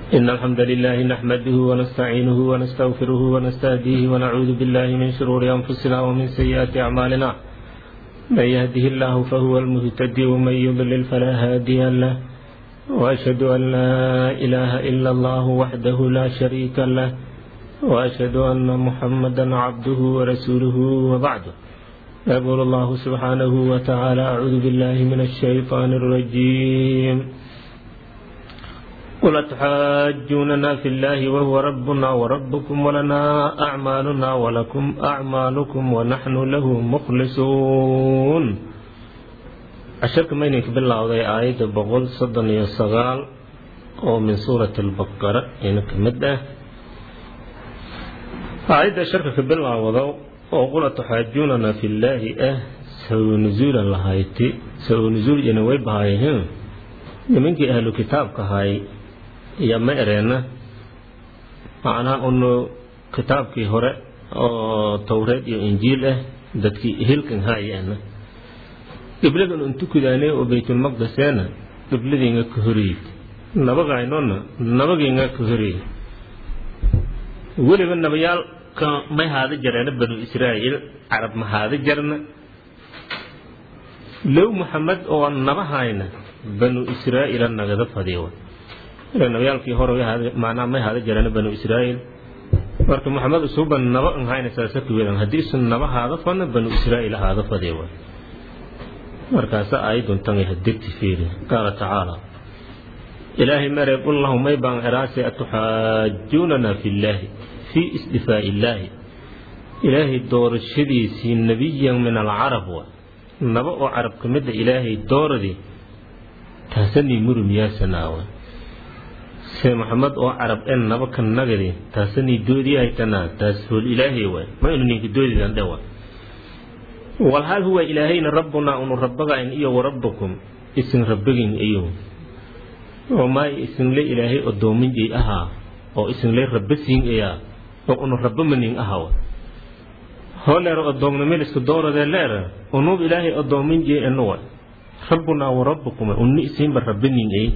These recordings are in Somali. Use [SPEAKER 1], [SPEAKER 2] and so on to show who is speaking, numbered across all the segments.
[SPEAKER 1] إن الحمد لله نحمده ونستعينه ونستغفره ونستهديه ونعوذ بالله من شرور أنفسنا ومن سيئات أعمالنا من يهده الله فهو المهتدي ومن يضلل فلا هادي له وأشهد أن لا إله إلا الله وحده لا شريك له وأشهد أن محمدا عبده ورسوله وبعده يقول الله سبحانه وتعالى أعوذ بالله من الشيطان الرجيم قل تحاجوننا في الله وهو ربنا وربكم ولنا أعمالنا ولكم أعمالكم ونحن له مخلصون casharka maynanka bilowday aayadda boqol soddon iyo sagaal oo min suurati albaqara ina ka mid ah aayadda sharka ka bilaawado oo qula tuxaajuunana fillaahi ah sababu nusuula lahayti sababu nusuul ina way bahaayeen nimankii ahlu kitaabka ahay iyo ma ereena macnaha unu kitaabkii hore oo towreed iyo injiil ah dadkii hilkan haayana qibladan un tukudaanay oo baytulmaqdeseena qibladiinga ka horeeyey nabagaynona nabagiinga ka horeeyey weliba nabayaalka may haada jareena banu israa'iil carab ma haada jarna low muxamed oo nabahayna banu israa'iila nagada fadiyo nabayaalkii hore macnaa may haada jareena banu israa'iil marka muxamed usuba naba an hayna saasa kuwedan haddii isu naba haada fadna banu israa'iil haada fadiyo markaasa aayadun tan hadegti fiiri qaala tacaala ilaahay mare qul lahum may baan eraase atuxaajuunana fillaahi fii isdifaa'i illaahi ilaahay doorashadiisii nebiyan min alcarab wa naba oo carab ka mida ilaahay dooradii taasanii murumiyaasanaawa se maxamed oo carab en naba ka nagadi taasanii doodiyahaytanaa taas hool ilaahay waay ma inu ninka doodidan dhewa walhal huwa ilaahayna rabbunaa unu rabagayn iyo warabbakum isin rabbagin iyo oo maay isinle ilaahay odoominjay ahaa oo isinle rabbasiin ayaa oo unu rabbamanin ahawa holeero odoomnimil isku dooradee leera unuub ilaahay odoominjay enuwa rabbunaa warabbakum unni isiinba rabbanin ay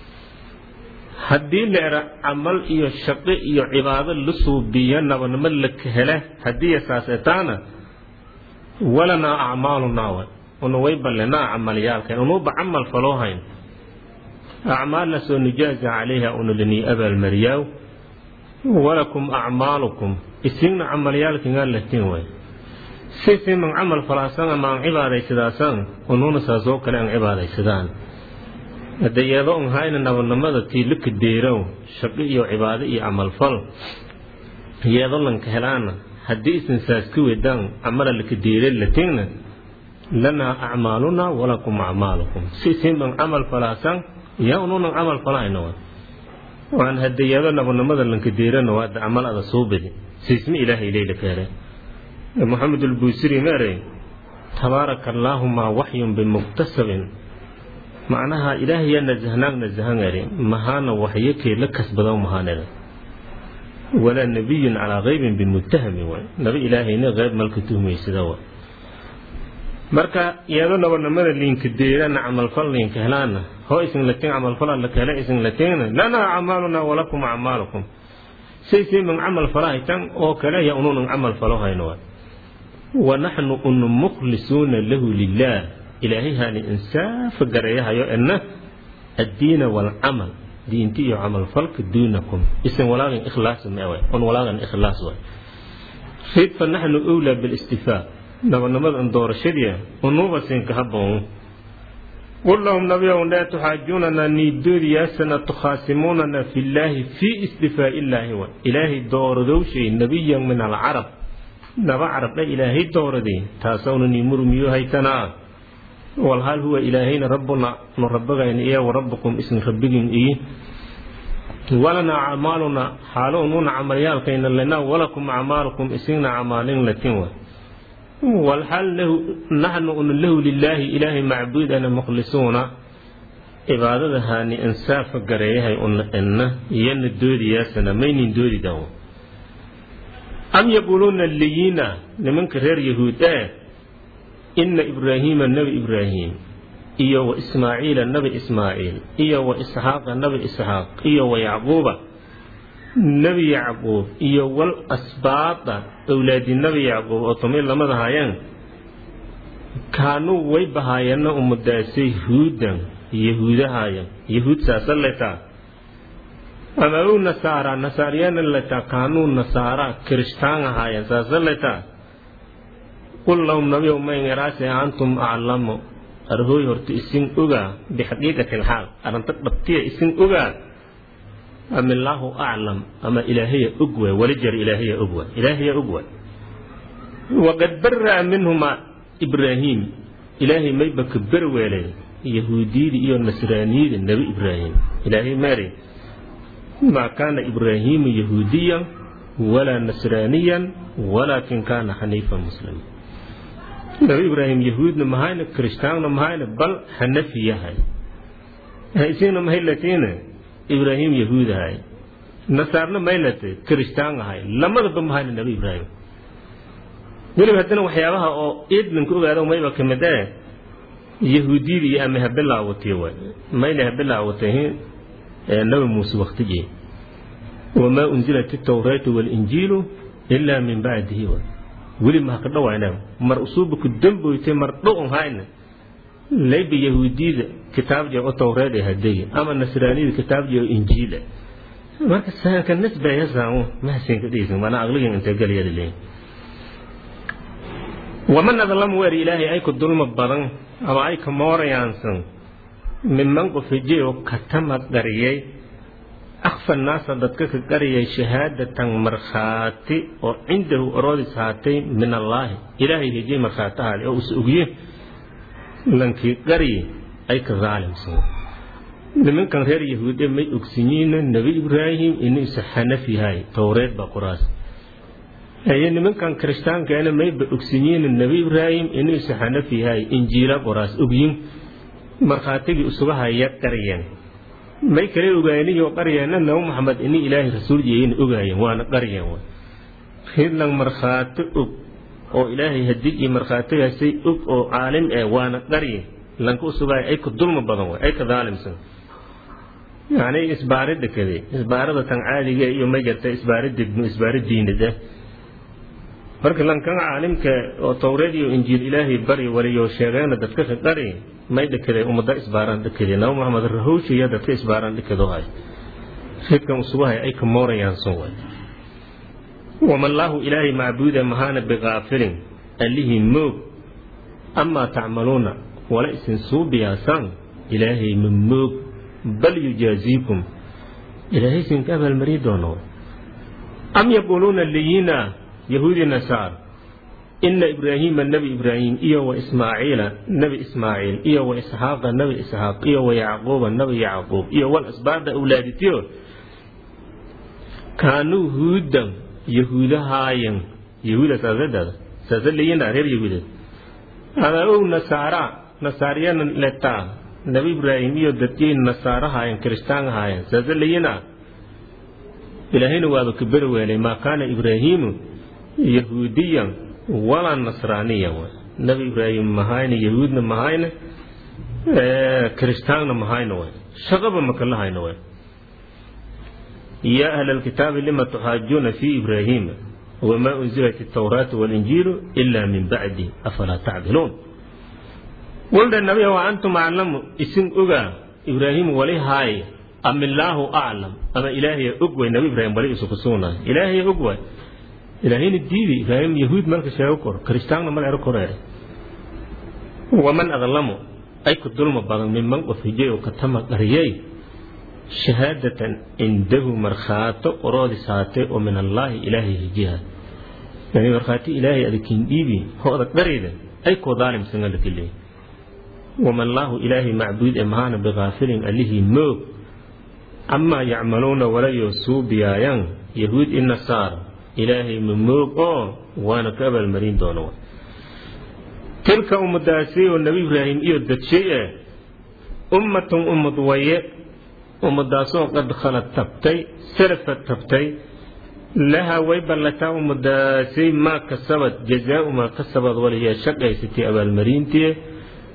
[SPEAKER 1] haddii leera camal iyo shaqo iyo cibaado la suubiya nabanimo la hele haddii saasetaana walanaa acmaalunaa wa una way ballenaa camalyaalkeen unuuba camal faloo hayn acmaalna soo nujaaza calayha una lanii abaalmariyaaw walakum acmaalukum isigna camalyaalkingaa latin way sisiman camal falaasan ama aan cibaadaysadaasan unuuna saasoo kale aan cibaadaysadaan hadda yeedo un hayna nabanimada tii laka deerow shaqo iyo cibaado iyo camalfal yeedo lanka helaana haddii isan saas ka wedaan camala laka deere latingna lanaa acmaalunaa walakum acmaalukum si isinban camal falaasan yaa unuunan camal falahayna wa waan hadayado nabanimada lanka deerana waada camal ada suubidi siisma ilaahay leyla ka hele moxamed ulbuusiri meere tabaaraka allaahumaa waxyun bimuktasabin macnaha ilaahayaa nasahnaag nasahangari mahaana waxyakee la kasbado mahaaneda walaa nabiyun calaa kaybin bimutahami waay nabi ilaahayna qayb malka tuhmaysada wa marka iyado nabanimada liinka deerana camalfal liinka helaana hoo isin latin camalfala laka hele isin latingna lanaa acmaalunaa walakum acmaalukum saysiiman camal falahaytan oo kale ya ununan camal falo hayno wa wanaxnu unu mukhlisuuna lahu lilah ilaahay haani insaafa gareeyahayo ena addiina waalcamal diinti iyo camalfalka duunakum isan walaagan ikhlaas meewa on walaagan ikhlaas way rid fa naxnu owlaa bilistifaa nabanimada doorashadii unuuba siinka haboon qul lahum nabiyow laa tuxaajuunana niidoodiyaasana tukhaasimuunana fillaahi fii istifaa illaahi wa ilaahay dooradowshay nebiyan min alcarab naba carabdha ilaahay dooradii taasawna nii murumiyo haytanaa walhal huwa ilaahayna rabbuna nu rabagayn iyo warabbukum isin rabbigin iyo walanaa acmaaluna xaalo unuuna camalyaalkayna lenaa walakum acmaalukum isigna camaalin latin wa walhal naxnu una lahu lilaahi ilaahay macbuudana mukhlisuuna cibaadada haani insaafa gareeyahay una enna iyana doodiyaasana maynin doodidan am yaquuluuna liyiina nimanka reer yahuud ee ina ibraahiima nebi ibraahim iyo wa ismaaciila nabi ismaaciil iyo wa isxaaqa nabi isxaaq iyo wa yacquuba nebi yacquub iyo wal asbaada owlaadi nebi yacquub oo tumay lamada haayeen kaanuu way bahaayeenna umadaasay huudan yahuudahaaya yahuud saasa letaa ama ow nasaara nasaariyana letaa kaanuu nasaara kirishtaan ahaayeen saasa letaa qul lahum nabiyow maynaraase antum aclamu arhooy horta isin ogaa bixaqiiqati alxaal arrinta dhabtiya isin ogaa ama illaahu aclam ama ilaahaya og waay wali jar ilaahaya og waay ilaahaya og waay waqad bara'a minhuma ibraahiim ilaahay mayba ka berweelay yahuudiyadii iyo nasraaniyada nebi ibraahim ilaahay maari maa kaana ibraahiimu yahuudiyan walaa nasraaniyan walaakin kaana xaniifan muslima nabi ibraahim yahuudna mahayna kirishtaanna mahayna bal xanafi yahay isina mahaylatiina ibraahim yahuud ahay nasaarna maylate kirishtaan ahay lamadaba mahayna nabi ibraahim weliba haddana waxyaabaha oo idlinka ogaado mayba ka mid ee yahuudiyadii ama habilaawatay waay mayna habilaawatay nabi muuse waktigii wamaa unzilat itawraatu walinjiilu ilaa min bacdihi waay weli maha ka dhawayna mar usuuba ku damboytay mar dhowon hayna layba yahuudiyada kitaabjee o tawreed ee hadegi ama nasraaniyada kitaabjee oo injiila marka saanka nasbayasaamu mahasinka dhiisa mana aqligan inta galyada leeyin waman adlamu weer ilaahay ay ku dulma badan ama ay ka moorayaansan minman qof hijay oo katama qariyay akfa naasa dadka ka qariyay shahaadatan markhaati oo cindahu oroodis haatay min allaahi ilaahay hijay markhaati ahaade oo is ogye lankii qariye ay ka daalimsan nimankan reer yahuude may ogsinyiina nebi ibraahim inuu isa xanaf yahay towreed baa qoraas aye nimankan kirishtaankeena mayba ogsinyiina nebi ibraahim inuu isa xanaf yahay injiila qoraas ogyin markhaatigii isuga haya qariyeen may kale ogaaniyoo qaryeena nabi maxamed ini ilaahay rasuul yeeyina ogaayeen waana qaryeen ridlan markhaati og oo ilaahay hadig iyo markhaatigaasay og oo caalim eh waana qarye lanka usugaay ay ka dulma badan way ay ka daalimsan yacni isbaari dhakade isbaarada tan caadiga iyo may garta isbaari degmo isbaari diinad ah marka lankan caalimka oo towreed iyo injiil ilaahay bari waliyo sheegeena dadka ka qari may dhakade ummada isbaaraan dhakade nabi maxamed rahowshiya dadka isbaaraan dhakado hay ridkan usugahay ay ka moorayaan sun way wamallaahu ilaahay macbuuda mahaana biqaafilin allihii moog amaa tacmaluuna wala isin suubiyaasaan ilaahay ma moog bal yujaaziikum ilaahay isinka abaalmari doono am yaquuluuna liyina yahuudi nasaar ina ibraahiima nebi ibraahim iyo wa ismaaciila nebi ismaaciil iyo wa isxaaqa nebi isxaaq iyo wa yacquuba nebi yacquub iyo wal asbaada awlaaditiyo kaanuu huudan yahuudahaayan yahuuda saasadaada saasa leyina reer yahuudeed ama ow nasaara nasaariyana letaa nabi ibraahim iyo dadkii nasaarahaayan kirishtaanahaayan saasa leyina ilaahayna waaba ka beri weelay maa kaana ibraahiimu yahuudiyan walaa nasraaniyan nabi ibraahim mahayna yahuudna mahayna kirishtaanna mahayna way shaqaba makalahayna way يا أهل الكتاب لما تحاجون في إبراهيم وما أنزلت التوراة والإنجيل إلا من بعده أفلا تعقلون قلت النبي وأنتم أعلم اسم أغا إبراهيم ولي هاي أم الله أعلم أما إلهي أقوى النبي إبراهيم ولي سكسونا إلهي أقوى إلهين الديدي إبراهيم يهود ملك شاوكر كريستان ملك أركور ومن أظلمه أي كدلم بعض ممن وفجي وكتم قريي shahaadatan cindahu markhaato oroodis haatee oo min allaahi ilaahay hijiha yani markhaati ilaahay adakin dhiibi hooda dharayda ay koo daalimsan alaka leey wamallaahu ilaahay macbuud ee mahaana biqaafilin allihii moog amaa yacmaluuna walayo suubiyaayaan yahuud i nasaara ilaahay ma moog oo waana ka abaalmarin doono tilka ummadaasi oo nebi ibraahim iyo dadshay eh ummatun ummad waye ummadaasoo qad khalad tabtay salafad tabtay laha way ballataa ummadaasay maa kasabad jazaau maa kasabad waliyaa shaqaysatay abaalmarintii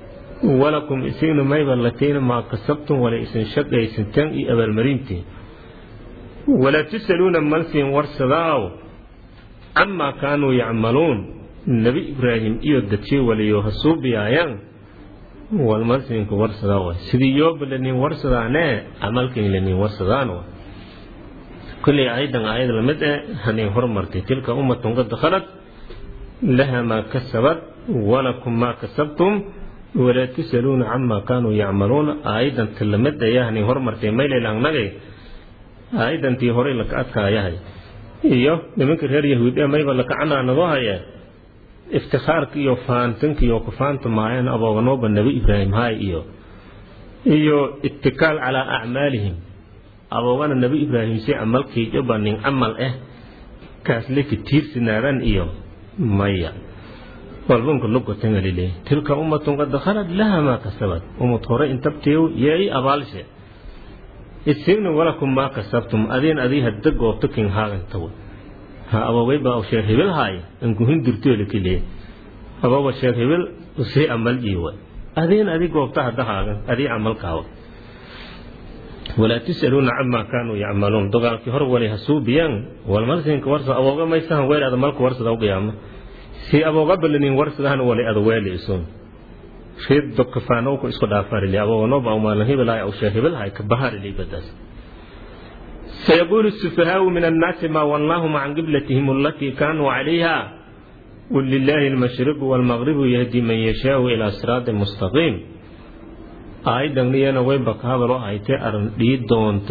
[SPEAKER 1] walakum isigna mayba latiina maa kasabtum wala isin shaqaysanteen iyo abaalmarintii walaa tusaluuna malsiin warsadaaw camaa kaanuu yacmaluun nebi ibraahim iyo dadshii waliyo hasuubiyaayaan walmalsiinku warsadaa way sidii yooba lanin warsadaanee camalkin lanin warsadaan way kulley ayadan aayad lamid eh hanin hormartay tilka ummatun qad dakhalat laha maa kasabat walakum maa kasabtum walaa tusaluuna camaa kaanuu yacmaluuna aayadanti lamid ayaa hanin hormartay maylaylangnagay aayadantii horey laka adkaayahay iyo nimanka reer yahuud ee mayba laka canaanadoo haya iftikaarka iyo faantanka iyo kufaanta maayeen abooganooba nebi ibraahim hay iyo iyo itikaal calaa acmaalihim aboogana nebi ibraahim si camalkayjoba nin camal ah kaasleka tiirsinaadan iyo maya walbunka lugotangalile tilka ummatun qad dakhalat laha maa kasabat ummad hore intabteew yeey abaalshe isigna walakum maa kasabtum adiin adii hadda goobto kin haagantaw ha aboogay baa sheekh hebel haay ankuhin durtoole kile abooba sheekh hebel usii amal jiiwa adiin adi goobta hadda haagan adii camalkaawa walaa tusaluuna camaa kaanuu yacmaluun dagaalkii hor wali hasuubiyaan walmalsinka warsa abooga maysahan weel ada malka warsada u qiyaama si abooga balanin warsadahan wali ada weeli isuun reed dokkafaanowku isku dhaafarili abooganooba awmaalan hebelahay aw sheekh hebelhay kabaharili badaas سيقول السفهاء من الناس ما ولاهم عن قبلتهم التي كانوا عليها قل لله المشرق والمغرب يهدي من يشاء إلى صراط مستقيم آيدا لينا ويبك هذا رو آيتي أرن دي دونت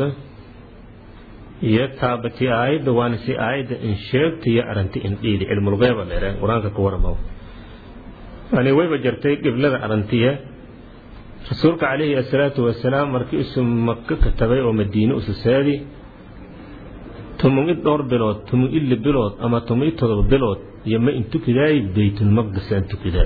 [SPEAKER 1] يتابتي آيدا وانسي آيدا إن شرت يا أرنتي إن إيدي علم الغيبة ليرا قرآنك كورا مو أنا ويبا جرتي قبل أرنتيه rasuulka calayhi asalaatu wasalaam markii isu maka katabay oo madiine ususaadi tumun-i dhowr bilood tumun-ili bilood ama tumun-i todoba bilood iyo ma intukidaay baytulmaqdis aan tukidaay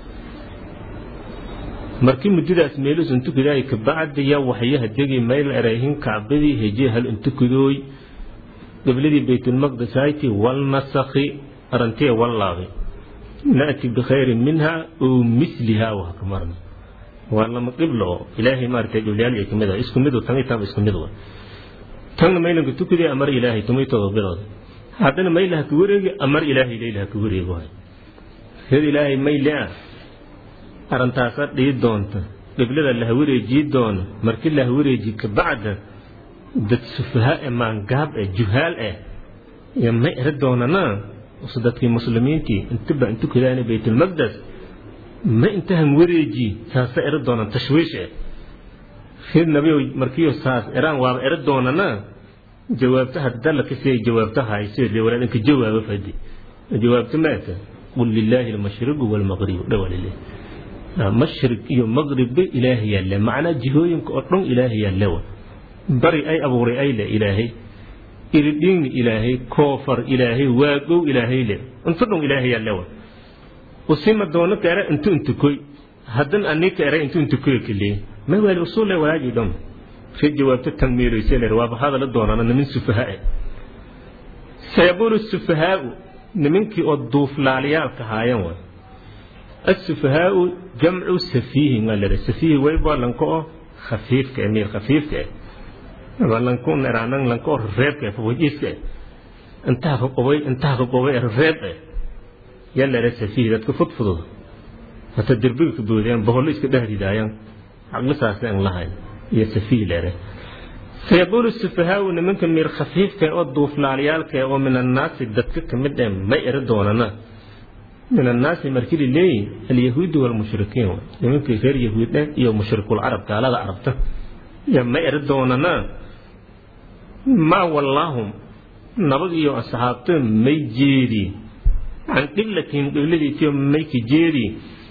[SPEAKER 1] markii muddadaas meelus intukidaay kabacdiya waxyaha degi mayl erayhin kacbadii hejiye hal intukidooy qibladii baytulmaqdis hayti wal nasakhi arantiya wallaabi na'ti bikhayrin minha oo misliha waa ka marna waa lama qiblo oo ilaahay maaragtay dhulyaal ay kamid ah isku mid tan tan isku mid waa tan maylanka tukadii amar ilaahay tumay todo bilood haddana maylaha ku wareegi amar ilaahay leelaha ku wareego hay sid ilaahay mayle arantaasa dhii doonta qiblada laha wareejii doono markii laha wareeji kabacda dad sufaha ee maangaab ee juhaal eh iyo may eri doonana dadkii muslimiintii intiba intukadaana baytulmaqdes ma intahan wareeji saasa eri doonaan tashwiish eh sid nabiyo markiyo saas eraan waaba eri doonana jawaabta hadda la kasii jawaabta hayso le walaadanka jawaabo fadi jawaabta maata qul lilaahi almashriqu walmaqribu dhawalile mashriq iyo maqribba ilaahay yalle macnaa jihooyinka oo dhan ilaahay yalle wa bari ay abuuray ay le ilaahay iridhiigni ilaahay koofar ilaahay waagow ilaahay le inta dhan ilaahay yalle wa usima doono ka ere intu intukoy haddan ani ka ere intu intukoy kale ma wali usul le walaaji dham fi jawaabta tan meelaysa le waa bahada la doonana nimin sufaha sayaqulu sufahaa nimankii oo duuflaaliyaalka haayan wa السفهاء جمع سفيه قال سفيه ويبا لنكو خفيف كأمير خفيف كأ لنكو نرانا لنكو ريب كأ فوجيس كأ انتهى قوي انتهى قوي ريب يلا لا سفيه لا تكفت فضل فتدربي كدودين بقول ليش كده هدايا عقل ساسة الله يا سفيه لا سيقول السفهاء ان ممكن مير خفيف كأ ودوف لاليال كأ ومن الناس دتك كمدة ما يردوننا من الناس مركي لي اليهود والمشركين يمكن غير يهود يا مشرك العرب قال هذا عربته يا ما يردوننا ما واللهم نبغي يا أصحابته ميجيري عن قبلتهم قبلتي تيوم ميك جيري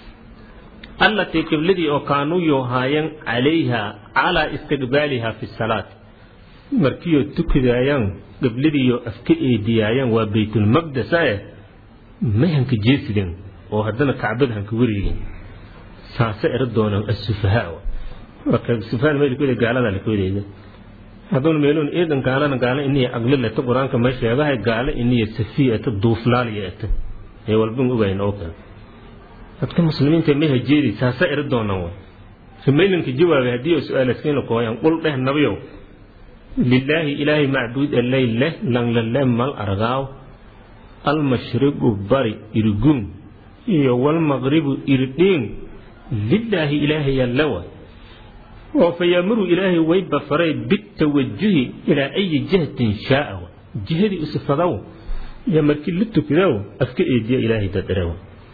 [SPEAKER 1] التي قبلتي وكانوا يهاين عليها على استقبالها في الصلاة مركيو تكدايان قبلتي يو أفكي إيديايان وبيت المقدس آيه may hanka jeesideen oo haddana kacbada hanka wareegin saase eri doonaan asufahaa marka sufahaan meel kuwada gaalada la kuwadeeda hadduuna meeluun eedan gaalana gaala iniya aqli leta qur-aanka may sheegahay gaala iniya safiya eta duuflaaliya eta ee walban ogayn oo kale dadka muslimiinta ma hajeedi saasa eri doonaan way rimaylanka jawaabay haddii su-aalaskiina kooyaan qul dheh nabiyow lilaahi ilaahay macbuud alay leh langlale mal argaaw almashriqu bari iriguun iyo walmaqribu irdhiin lilaahi ilaahayaa lawa oo fa yaamuru ilaahay way bafaray bitawajuhi ilaa ayi jihatin shaaa jihadii usifadaw iyo markii la tukadow afka eediya ilaahay dadirew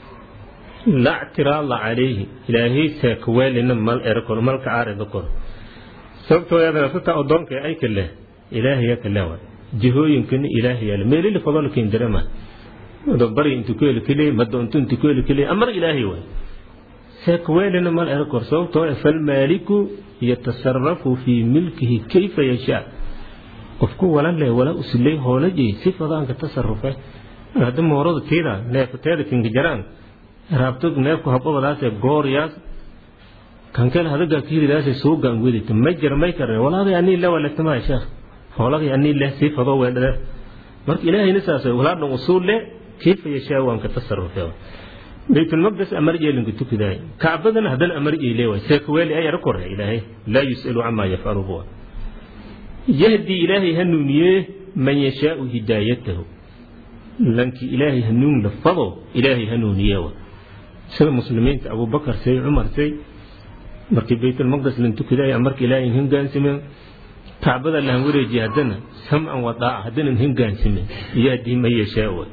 [SPEAKER 1] la ctiraada calayhi ilaahay seekaweelina mal erkor malka aarida kor sababtoo yaadana sata odoonka ay kale ilaahaya kalewa jihooyinkana ilaahayaale meelili fadolkin direma bari intu ku heli keliya madoonto intu ku heli keliya amar ilaahay waay seekaweelina mal erkor sababtoo falmaaliku yatasarafu fii milkihi kayfa yashaa qofku wala leh wala usilay hoolajay si fadaanka tasarufe hadda moorada tiida neefateeda kinka jaraan raabto neefku hababadaase gooryaas kankale hadagaa kiiridaase suugaan wedita ma jira may karne walaagay anii le waletama sheekh hoolagay anii leh sii fadoo weedhade marka ilaahayna saas walaadhan usuul le kayfa yashaa waan ka tasarufe baytulmaqdes amar yeelinka tukidaay kacbadana haddana amar yeele waay seekaweeli ay ara korre ilaahay laa yus'alu camaa yafcalu huwa yahdi ilaahay hanuuniye man yashaau hidaayatahu lankii ilaahay hanuun la fado ilaahay hanuuniye wa sida muslimiinta abubakar say cumar say markii baytulmaqdes lan tukidaay amarka ilaahay hingaansime kacbada lahan wareejiye haddana samcan wadaaca haddana hingaansime yahdi man yashaa wa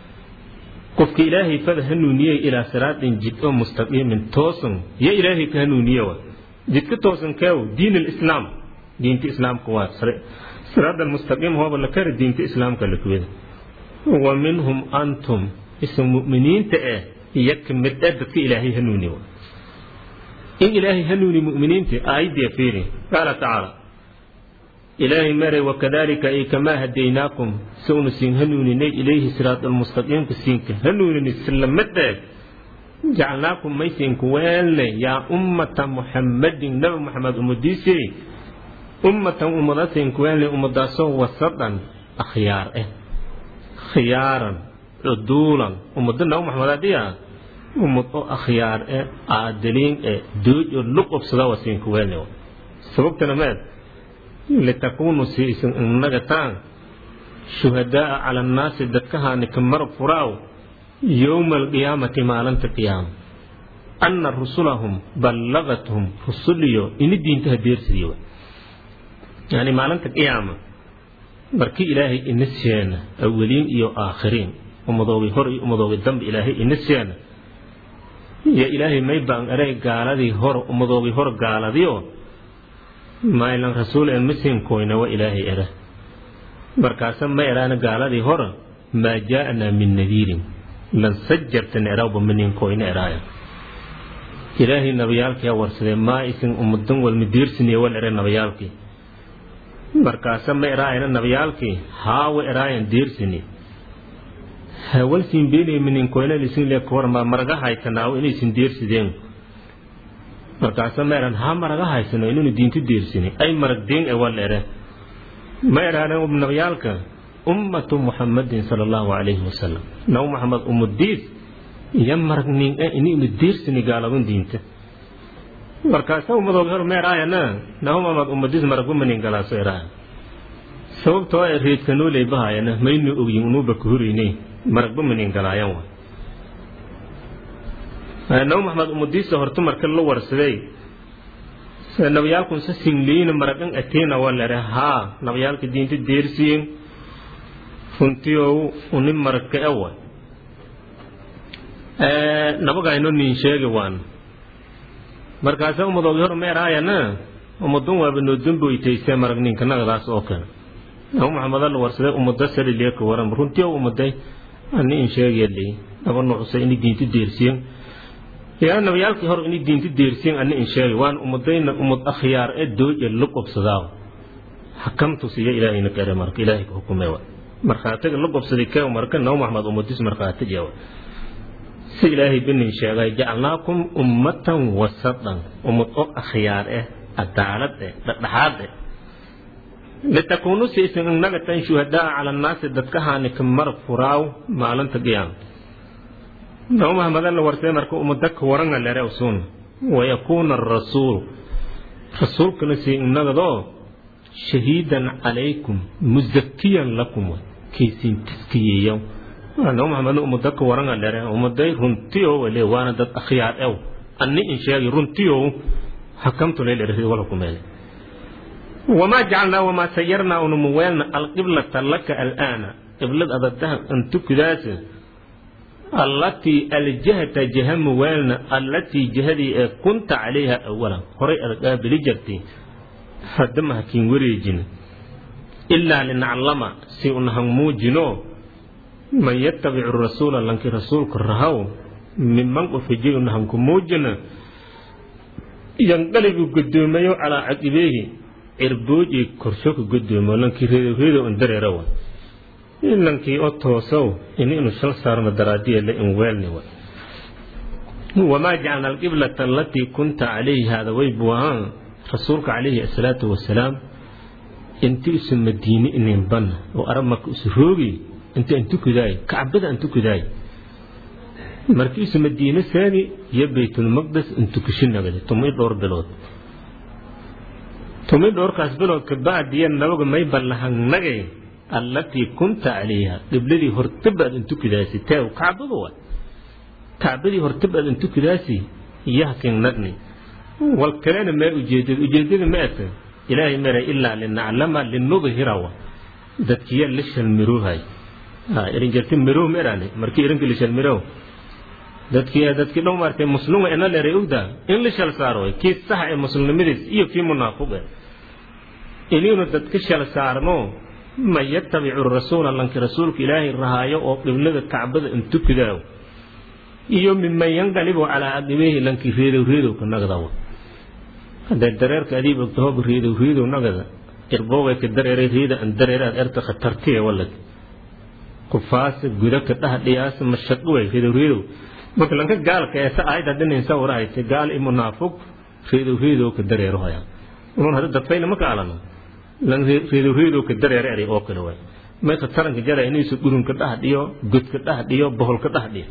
[SPEAKER 1] qofka ilaahay fada hanuuniyey ilaa siraatin jid oo mustaqiimin toosan ya ilaahay ka hanuuniye wa jidka toosan keew diin alislaam diinta islaamka waa siraad almustaqiim hooba la kari diinta islaamka la kuwada wa minhum antum isa mu'miniinta eh iyo ka mid eh dadka ilaahay hanuuni wa in ilaahay hanuuni mu'miniinta aayaddiya fiiri qaala tacaala ilaahay maray wakadalika ay kamaa hadaynaakum sawna siin hanuuninay ilayhi siraad almustaqiimka siinka hanuunini silamadaeg jacalnaakum maysiinku weelne yaa ummata muxammadin nabi muxamed ummadiisii ummatan ummadaasiinku weelne ummadaasoo wasadan akhyaar eh khiyaaran cuduulan ummado nabi muxamed adiya ummad oo akhyaar eh aadiliin eh dooj oo luqobsada wasiinku weelne sababtana meed litakuunu siisan innagataan shuhadaaa cala annaasi dadkahaani ka marag furaaw yowma alqiyaamati maalinta qiyaama anna rusulahum ballagathum rusuliyo ini diintaha deersidiyo yani maalinta qiyaama markii ilaahay ina seena awaliin iyo aakhiriin ummadoogii hor iyo ummadoogii dambe ilaahay ina seena iyo ilaahay may baan eray gaaladii hor ummadoogii hor gaaladiyo maylan rasuul en masinkoyna wa ilaahay era markaasa ma eraana gaaladii hora maa jaa'naa min nadiirin lan sajartan erawba maninkoyna eraaya ilaahay nabiyaalkiyaa warsadee maa isin ummadan walma diirsiniye wal ere nabiyaalkii markaasa ma eraayana nabiyaalkii haawa eraayan diirsini hawal siin beenay maninkoyna lisin le kawarma maraga haytanaawo inaysin diirsideen markaasa ma eran haa maraga haysano inaynu diinta deersini ay marag deen e wal ere ma eraanen nabiyaalka ummatu muxamadin sala allahu calayhi wasalam nabi muxamed ummadiis iyo marag nin e inaynu deersini gaaladun diinta markaasa ummadooga hor ma eraayana nabi muxamed ummadiis maragba manin galaaso eraaya sababtoo e reedka noo leebahayana maynu ogyin unuuba ka horeynay maragba manin galaayan wa nabi maxamed ummadiisa horta marka la warsaday nabiyaalkun sa singliina maragan ateena waa lere haa nabiyaalka diinta deersiyen runtiyow uni maragka ewa nabagayno nin sheegi waan markaasa ummadoogi hor meeraayana ummadun waaba noo damboytaysee marag ninka nagadaas oo kale nabi maxamed la warsaday ummada salilieka waran runtiyow ummaday ani in sheegayali naba nuucsa ini diinta deersiyen yaa nabiyaalkii hor inay diinta deersiyen ani in sheegay waan ummadayna ummad akhyaar ee dooje la qobsadaa xakamtu siya ilaahayna kare marka ilaahay ka xukumay wa markhaatiga la qobsaday kee marka nabi maxamed ummadiis markhaati jeewa si ilaahay binin sheegay jacalnaakum ummatan wasatan ummad oo akhyaar eh cadaalad eh dhexdhexaad eh litakuunu siisan innagatan shuhadaa cala annaasi dadkahaani ka marag furaaw maalinta qiyaama nabi maxamedan la warsay marka umadaka waranga lere usun wayakuuna arasuulu rasuulkana sii inagadoo shahiidan calaykum muzakiyan lakum kaysiin taskiyeeyaw nabi maxamedna umadaka waranga lere umaday runtiyo wale waana dad akhyaar ew anni in sheegi runtiyo حكمت ليل رسول ولكم وما جعلنا وما سيرنا ونموالنا القبلة لك الآن قبلة أبدها أن تكداس التي الجهة جهة موالنا التي جهدي كنت عليها أولا هري أرقاب لجرتي فدمها كين وريجين إلا لنعلم سيئنهم موجنو من يتبع الرسول لنك رسول كرهو ممن أفجي أنهم كموجنا yanqalibu gudoomayo calaa caqibeehi cirboojii korsho ka gudoomo lankii reedoreedo un dareera wa lankii oo toosow in inu shal saarno daraadiya la in weelni wa wamaa jacalna alqiblata alatii kunta calayhi hada way buu ahaan rasuulka calayhi asalaatu wasalaam inti isu madiine inin banna oo arab marka isu roogi inta an tukudaay kacbada an tukudaay markiisu madiine saani iyo baytulmaqdes intukishinagade tumay dhowr bilood tumay dhowrkaas bilood kabacdiya nabaga may ballahangnagay allatii kunta calayha qibladii hortabaad intukidaasi teew kacbada wa kacbadii hortabaad intukidaasi yahkingnagni wal kalena mee ujeedada ujeedada ma ata ilaahay mara ilaa linaclama linudhirawa dadkiya la shalmiroohay irinjarti miroo merane markii irinka la shalmiroo dadkii dadkii dhow maartay muslima ina leeray ogda in la shal saaro kii sax ee muslimnimadiis iyo kii munaafiq inaynu dadka shal saarno ma yattabicu rasuula lanki rasuulka ilaahay rahaayo oo qiblada kacbada intukidaaw iyo miman yanqalibu calaa caqibeehi lanki reedow reedow ka nagdawa hadee dareerka adiib ogtahob reedow reedow nagada irboogay ka dareeray reeda an dareeraad erta khatartiya walad kufaasa gudaka dhaha dhiyaasa mashaqo way reedow reedow marka lanka gaalka eesa aayad hadinaysa warahaysa gaal i munaafiq reedow reedow ka dareero haya unun hada dadfayna ma kaalano lan reedow reedow ka dareero eray oo kale waay mayka taranka jara inaysu dhurunka dhaha dhiyo godka dhaha dhiyo boholka dhaha dhiyo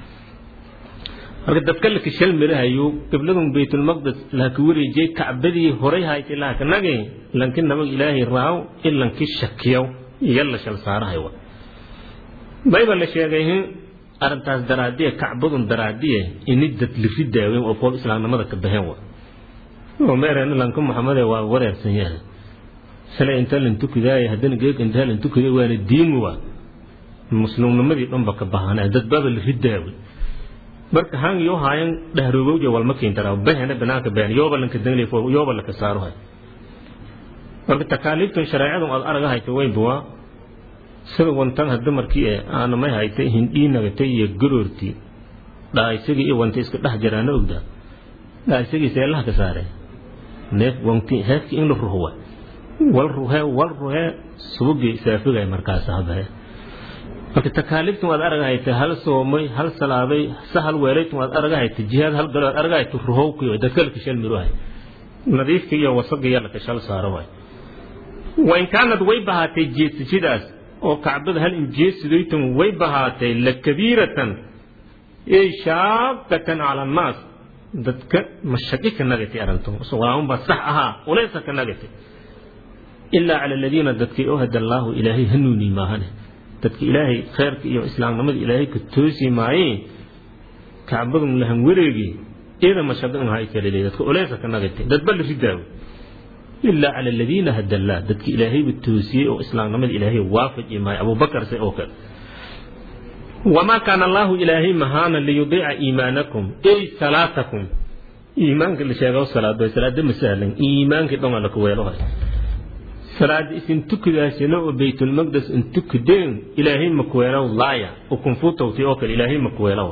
[SPEAKER 1] marka dadka laka shal mirahayo qibladun baytulmaqdes laka wareejiyey kacbadii horay haytay laka nage lanki nabag ilaahay raaw in lanki shakiyaw yalla shal saarahay wa bayba la sheegay arrintaas daraadiye kacbadun daraadiye ini dad liri daaweyn oo koob islaamnimada ka baxeen wa oo meereen lanka maxamede waa wareersan yahay shalay inta lan tukidaaya haddana geeg intaa lan tukiday waana diin wa muslimnimadii dhanba ka bahanay dad baaba liri daawe marka han yoo haayan dhahrogowja walma keentara bahena banaanka been yooba lanka dangle yooba laka saaro hay marka takaaliiftan shareecadun aad araga hayta weyn buwa sida wantan hadda markii ee aana may haytay hindhiinagatay iyo garoortii dhaaysagii iyo wanta iska dhex jiraana ogdaa dhaaysagii seelaha ka saare neef wanti heefkii in la ruhwa wal ruhee wal ruhee subugii saafigay markaas habahe marka takaaliiftan waad araga haytay hal soomay hal salaaday sa hal weelaytan waad araga haytay jihaad hal galo waad araga haytay ruhowkii dadka laka shal miruhay nadiifka iyo wasaga iyo laka shal saaro waay wain kaanad way bahaatay jeesashidaas oo kacbada hal injeesidaytan way bahaatay lakabiiratan ey shaaqatan cala annaas dadka mashaqi ka nagatay arrintu walaaunba sax ahaa ulaysa ka nagatay ilaa cala aladiina dadkii oo hada allaahu ilaahay hanuuni maahane dadka ilaahay khayrka iyo islaamnimada ilaahay ka toosi maayee kacbadun lahan wareegi iyada mashaqi un hay kalele dadka ulaysa ka nagatay dadba la ridaawo ilaa cala aladiina hada allah dadka ilaahayba toosiyey oo islaamnimada ilaahay waafaji maayo abubakar se oo kale wamaa kaana allahu ilaahay mahaana liyudiica iimaanakum ey salaatakum iimaanka la sheego salaado salaada ma sahlan iimaankii dhonga la kuweelohay salaada isin tukidaasina oo baytulmaqdes in tukideen ilaahay ma kuweelow laaya ukunfutowti oo kale ilaahay ma kuweelowa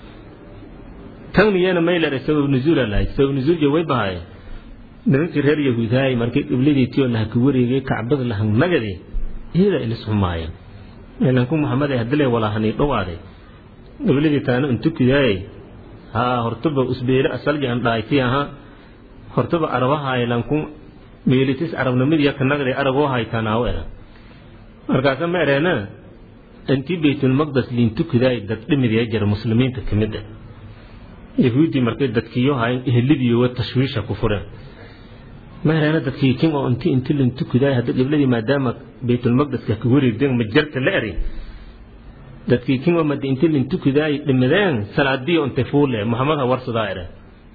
[SPEAKER 1] tan miyana maylare sabab nuzuula lahayd sabab nuzuulja way bahaye nimankii reer yahuudahay markay qibladiitioo lahaka wareegay kacbada lahangnagade iyada ilis xumaayeen lanku maxamed ee hadile walahanii dhowaaday qibladii taana intukidaaye haa hortaba usbeele asalji an dhaaytii aha hortaba arabahaay lanku meelitis arabnimadiya kanagade araboo haytanaawo era markaasa ma ereena intii baytulmaqdes liintukidaay dad dhimidaya jira muslimiinta ka mid ah yahuuddii markay dadkiiyo hayn ehelidiiyowa tashwiisha ku fureen mahelana dadkii kin oo inti inti lintukidaay hadda qibladii maadaama baytulmaqdeska ka wareegdeen majarta la eri dadkii kin oo madi inti lintukidaay dhimideen salaadiyo intay fuule muxamed ha warsadaa ere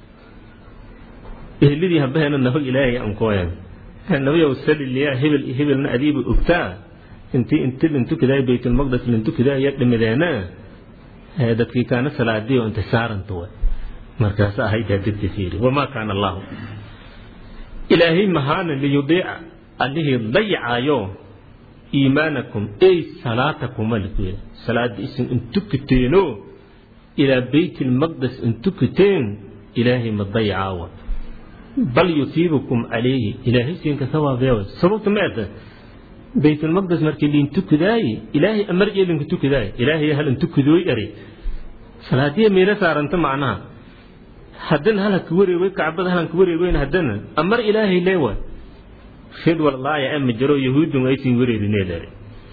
[SPEAKER 1] ehelidii habaheena nabag ilaahay ankooyan nabiyow saliliya hebel hebelna adiiba ogtaa intii inti lintukidaay baytulmaqdes lintukidaay ya dhimideena dadkii kaana salaadiyo intay saaranta way markaas ahayd hadirti fiiri wamaa kaana allahu ilaahay mahaana liyudiica allihii dayacaayo iimaanakum ey salaatakum alikuya salaada isin intukiteeno ilaa beyt lmaqdes intukiteen ilaahay ma dayacaawa bal yusiibukum calayhi ilaahay siinka sawaabeewa sababta meeta baytulmaqdes markii liintukidaaye ilaahay amarjee linkutukidaaye ilaahay hal intukidooy eri salaadiya meelo saaranta macnaha haddana halhanka wareegay kacbada halhanka wareegoyn haddana amar ilaahay leewa fid wallaahi ama jiro yahuudun aysin wareerinee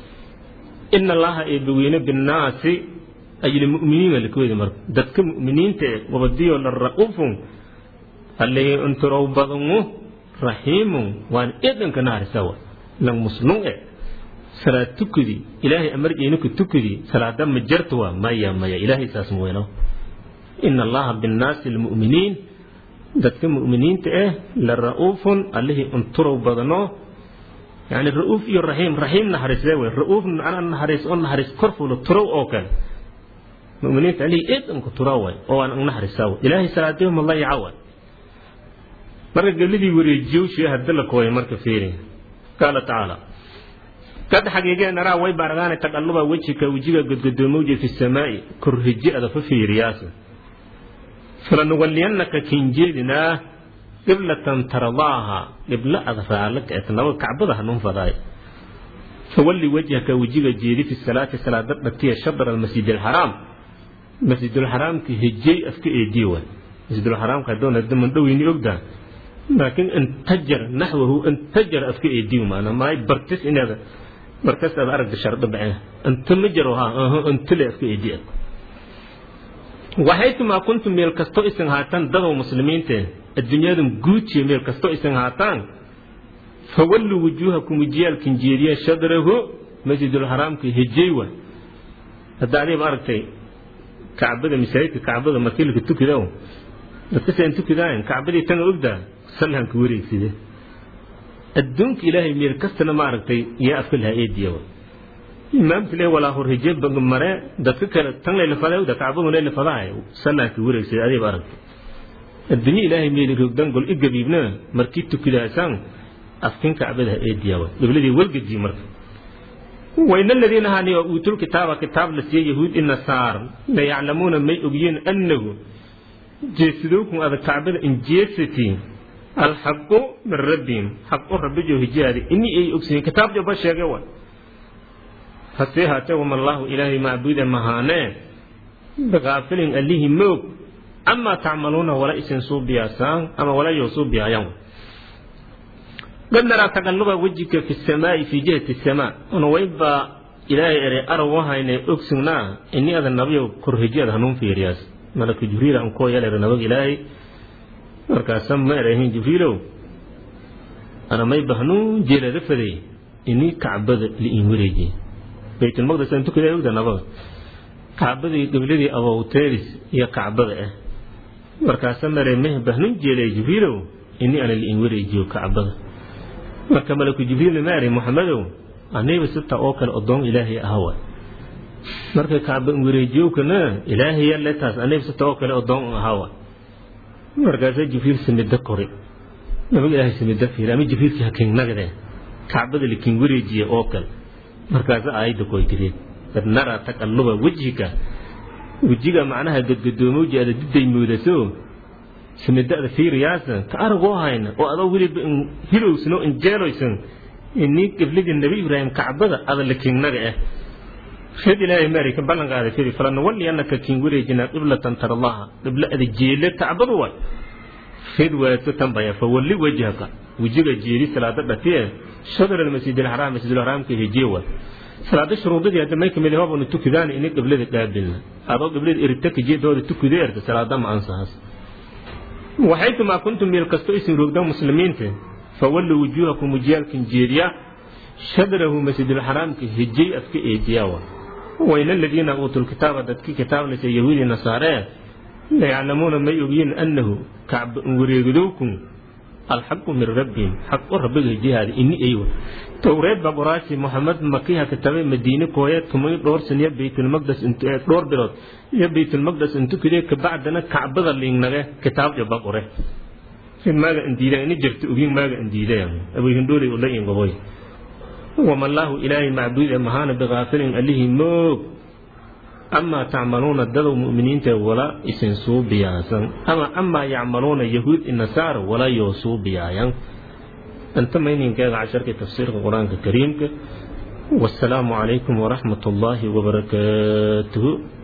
[SPEAKER 1] ina allaha eebaweyne binnaasi ayilmuminiina lakawedi marka dadka mu'miniinta e wabadiyo la ra'ufun allahi unturow badangu raxiimun waan edanka naarisawa lang muslum e salaad tukudi ilaahay amarjeynuka tukudi salaada ma jartuwa maya maya ilaahay saas ma weyno ina allaha binnaasi lmu'miniin dadka mu'miniinta ah la ra'uufun allihii unturow badano yani ra'uuf iyo raxiim raxiim naxariisee wey ra'uuf ana naxariis oo naxariis kor fulo turow oo kale mu'miniinta allihii eed unku turaw way oo aan naxariisaa way ilaahay salaadiyo ma layaca way marka gebladii wareejiyowshii hadda la kooyay marka fiiri qaala tacaala kad xagiigee naraa way baaragaane taqalluba wejika wejiga godgodoomowje fi samaa'i korhiji ada fa fiiriyaasa falanuwalliyannaka kinjeedinaa qiblatan taradaaha qiblo ada raalaka et naba kacbada hanun fadaay fawalli wajhaka wejiga jeedi fi salaati salaada dhatiya shadra almasjid alxaraam masjidulxaraamka hejey afka eedii way masjidulxaraamka hadoon hadda mandhoweyni ogdaa laakiin intajar naxwahu intajar afka eedii maana maay bartis inaad barkas aad aragta shardo baceen inta ma jaro ha intale afka eedii waxaytumaa kuntum meel kasto isan haataan dadow muslimiinteen adduunyadan guujiya meel kasto isan haataan fawalluu wujuuhakum wejiyaalkin jeediyeen shadrahu masjidulxaraamka hejey wa hadda adiiba aragtay kacbada masaajidka kacbada markilka tukidow dadkasaan tukidaayan kacbadii tanga ogdaa salhanka wareegside adduunka ilaahay meel kastana ma aragtay yaa afka lahaa eediyawa imaamka le walaa horheje mare dadka kale tan laylafada ogda kacbadu laylafadahay salhanka wareegside adiiba aragtay adduunye ilaahay meel rogdan gol i gabiibna markii tukidaasaan afkin kacbada ha eediyawa qibladii walgejii marka وإن الذين هاني أوتوا الكتاب كتاب لسي يهود النصار لا يعلمون ما يؤمنون أنه جسدوكم هذا كعبة إن جيستي الحق من ربهم حق رب جو هجاري إني أي أكسين كتاب جو بشي جوا فسيها توم الله إلهي معبود مهانا بغافل أليه موك أما تعملون ولا إسن صوب بياسان أما ولا يصوب بيايان قد نرى تقلب وجهك في السماء في جهة السماء أنا ويبا إلهي إري أروها إني أكسنا إني هذا النبي كرهجير هنون في رياس ملك جبريل أنكو يلي رنبغ إلهي مركا سمى إرهين جبريلو أنا ما يبهنو جيل رفدي إني كعبد لإن وريجي بيت المقدس أنتو كده يوجد نبغ كعبد قبلدي أبو تيرس يا كعبد إيه مركا سمى إرهين بهنو جيل جبريلو إني أنا لإن وريجي كعبد marka malaku jibriil maari muxamedow aniba sita oo kale odoon ilaahay ahawa marka kacba wareejiyowkana ilaahay yalle taas aniba sita oo kale odoon ahawa markaasa jibriil samida kori nabiga ilaahay samida fiiri ama jibriilkii hakinnagade kacbada likin wareejiya oo kale markaasa aayadda koy tireen kad naraa taqalluba wejhika wejiga macnaha gadgadoomowji ada diday moodaso samidada fiiriyaasa ka aragoo hayna oo adoo weliba hilowsan oo injeeloysan inii qibladii nebi ibraahim kacbada ada la kiingnaga ah reed ilaahay maari ka ballan qaaday firi falanawalli annaka kiin wareejinaa qiblatan tarallaha qiblo ada jeele kacbadu way reed waaso tanbaya fawalli wajhaka wejiga jeedi salaada dhatiye shadr almasjid alxaraam masjid alxaraamka hijiwa salaada shuruudadii hadda may kamid hoobanu tukidaan ini qiblada qaabilna adoo qiblada iritaka jeedooda tukidee erta salaada ma ansahaas waxaytumaa kuntum meel kasto isin roogda muslimiinta fawalluu wujuuhakum wajiyaalkan jeediya shadrahu masjidulxaraamka hijay afka eediyawa wayna aladiina uutuu lkitaaba dadkii kitaabnaysa yahuudi nasaaree layaclamuuna may ogyiin annahu kacba wareegidowkum alxaqu min rabbihim xaq u rabbiga hijihaada ini eywa towreed baa qoraashi moxamed makiha kitabay madiine kooye tumay dhowr san iyo baytulmaqdes dhowr bilood iyo baytulmaqdes intukide kabacdana kacbada liignage kitaab jaba qore maaga indiida ini jirta ogin maaga indiida abuhindhooley ula ingoboy wamallaahu ilaahay macbuud ee mahaana biqaafilin allihii moog amaa tacmaluuna dadow mu'miniinta wala isin suubiyaasan ama amaa yacmaluuna yahuud inasaara wala yoo suubiyaayan anta mayninkeega casharka tafsiirka qur-aanka kariimka wasalaamu calaykum waraxmat ullaahi wabarakaatuhu